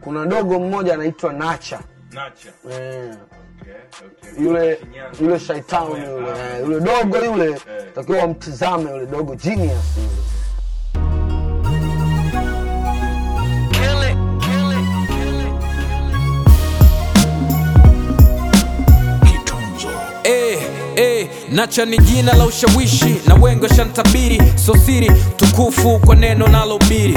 kuna dogo mmoja anaitwa Nacha Nacha. eh, Okay, okay. yule Shinyanga. yule shaitani Somewhere. yule Ah, eh, yule dogo yule Eh. takiwa wamtizame yule dogo genius yule. Eh, eh, Nacha ni jina la ushawishi na wengi washantabiri, so siri tukufu kwa neno nalohubiri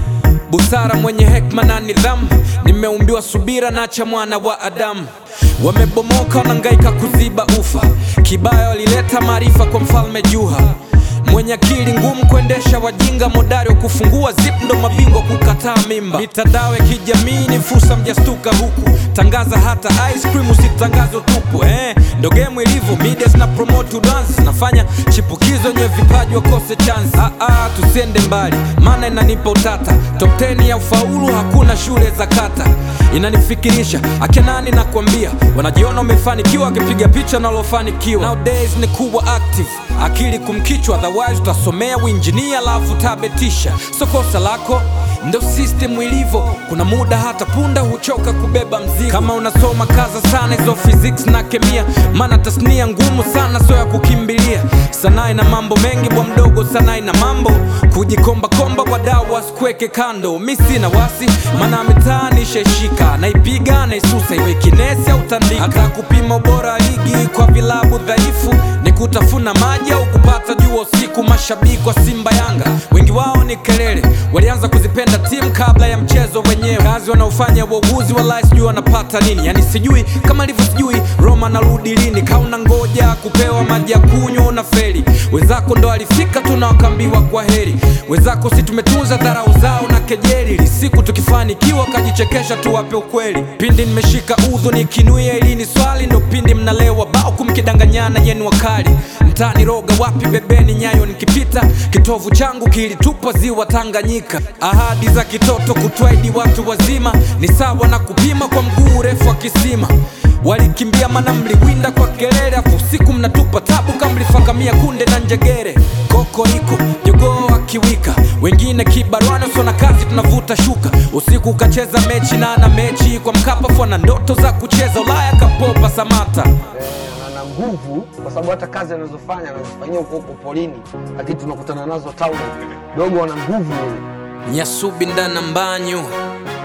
busara mwenye hekma na nidhamu, nimeumbiwa subira, Nacha mwana wa Adamu. Wamebomoka wanangaika kuziba ufa, kibaya walileta maarifa kwa mfalme Juha mwenye akili ngumu kuendesha wajinga, modari wa kufungua zip ndo mabingwa kukataa mimba. Mitandao ya kijamii ni fursa, mjastuka huku, tangaza hata ice cream, usitangaze utupu eh, ndo game ilivyo, media zina promote udansi, zinafanya chipukizo wenye vipaji wakose chance. Ah, ah, tusiende mbali, maana inanipa utata. Top 10 ya ufaulu hakuna shule za kata, inanifikirisha akenani nakwambia, wanajiona wamefanikiwa wakipiga picha nalofanikiwa. Nowadays ni kuwa active, akili kumkichwa, otherwise utasomea uinjinia alafu tabetisha. So kosa lako ndo system ilivyo, kuna muda hata punda huchoka kubeba mzigo. Kama unasoma kaza sana hizo physics na kemia, maana tasnia ngumu sana, so ya kukimbilia. Sanaa ina mambo mengi bwa mdogo, sanaa ina mambo kujikomba komba, wadau wasikuweke kando. Mi sina wasi, maana mitaani shaishika, naipiga naisusa, iwe kinesi au tandika. Hata kupima ubora wa ligi kwa vilabu dhaifu ni kutafuna maji au kupata jua usiku. Mashabiki wa Simba Yanga wengi wao ni kelele, walianza kuzipenda timu kabla ya mchezo wenyewe. Kazi wanaofanya wauguzi walai sijui wanapata nini, yani sijui kama ilivyo sijui Roma narudi lini, kauna ngoja kupewa maji ya kunywa una feli. Wenzako ndo alifika tu na wakaambiwa kwa heri, wenzako si tumetunza dharau zao na kejeli, ili siku tukifanikiwa kajichekesha tuwape ukweli. Pindi nimeshika udhu nikinuia ili ni swali, ndo pindi mnalewa bao kumkidanganyana yenu wakali mtani roga wapi bebeni nyayo nikipita kitovu changu kilitupa ziwa Tanganyika. Ahadi za kitoto kutwaidi watu wazima ni sawa na kupima kwa mguu urefu wa kisima. Walikimbia mana mliwinda kwa kelele, afu usiku mnatupa tabu kama mlifakamia kunde na njegere. Koko iko jogoo akiwika, wengine kibarwani usona kazi tunavuta shuka. Usiku ukacheza mechi na ana mechi kwa Mkapa, fua na ndoto za kucheza Ulaya kapopa Samata. Eh, ana nguvu kwa sababu hata kazi anazofanya anazifanyia huko huko polini, lakini tunakutana nazo town. Dogo ana nguvu yule. Nyasubi ndana mbanyu